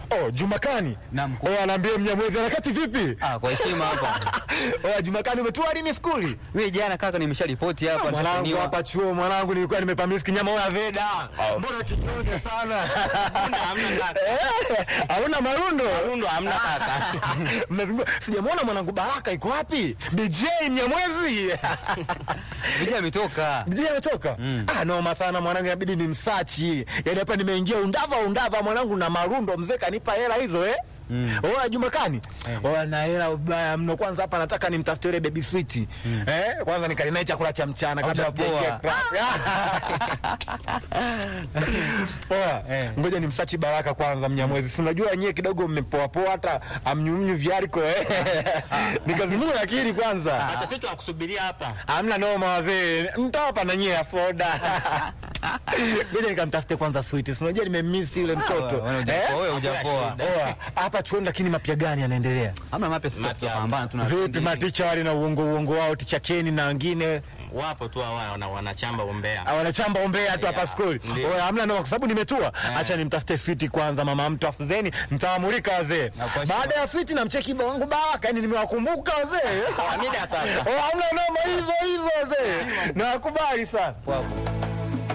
Oh, Jumakani. Naam, mkuu. Oh, anaambia Mnyamwezi harakati vipi? Ah, kwa heshima hapa. Oh, Jumakani umetua lini skuli? Mimi jana kaka nimesharipoti hapa Mwanangu nishafanywa. hapa chuo mwanangu nilikuwa nimepamisi nyama ya veda. Mbona kinyonge sana? hamna kaka. Eh, Hauna marundo? Marundo hamna kaka. Mnazungua. Sijamwona mwanangu Baraka iko wapi? DJ Mnyamwezi. Vijana ametoka. DJ ametoka? Ah, noma sana mwanangu inabidi nimsachi. Yaani hapa nimeingia undava undava mwanangu na marundo mzee kanipa hela hizo eh? Mm. Oa Jumakani. Oa na hela ubaya mno. Kwanza hapa nataka nimtafutie ile baby sweet. Eh? Kwanza nikali naye chakula cha mchana kabla Haujapoa. sijaingia class. Oa, ngoja nimsachi Baraka kwanza Mnyamwezi. Si unajua nyie kidogo mmepoa poa hata amnyumnyu vyariko eh. Nikazimua akili kwanza. Acha sisi tunakusubiria hapa. Hamna noma wazee, mtawapa na nyie afoda. Ngoja nikamtafute kwanza sweet. Si unajua nimemiss yule mtoto. Wewe Eh? hujapoa, wewe hujapoa. Oa, hapa chuoni lakini mapya gani yanaendelea? Hamna mapya sisi Mapya. tutapambana tuna. Vipi maticha wale na uongo uongo wao ticha Keni na wengine Wapo tu hawa wana wanachamba umbea. ah, wanachamba ombea tu hapa Yeah, skuli. ndio. Oa, hamna noma kwa sababu nimetua. Acha nimtafute sweet kwanza mama mtu afuzeni mtawamulika wazee. Na kwa Baada ya sweet namcheki wangu Baraka, yani nimewakumbuka wazee. Mida sasa. Oa, hamna noma hizo hizo wazee. Nawakubali sana. Wapo.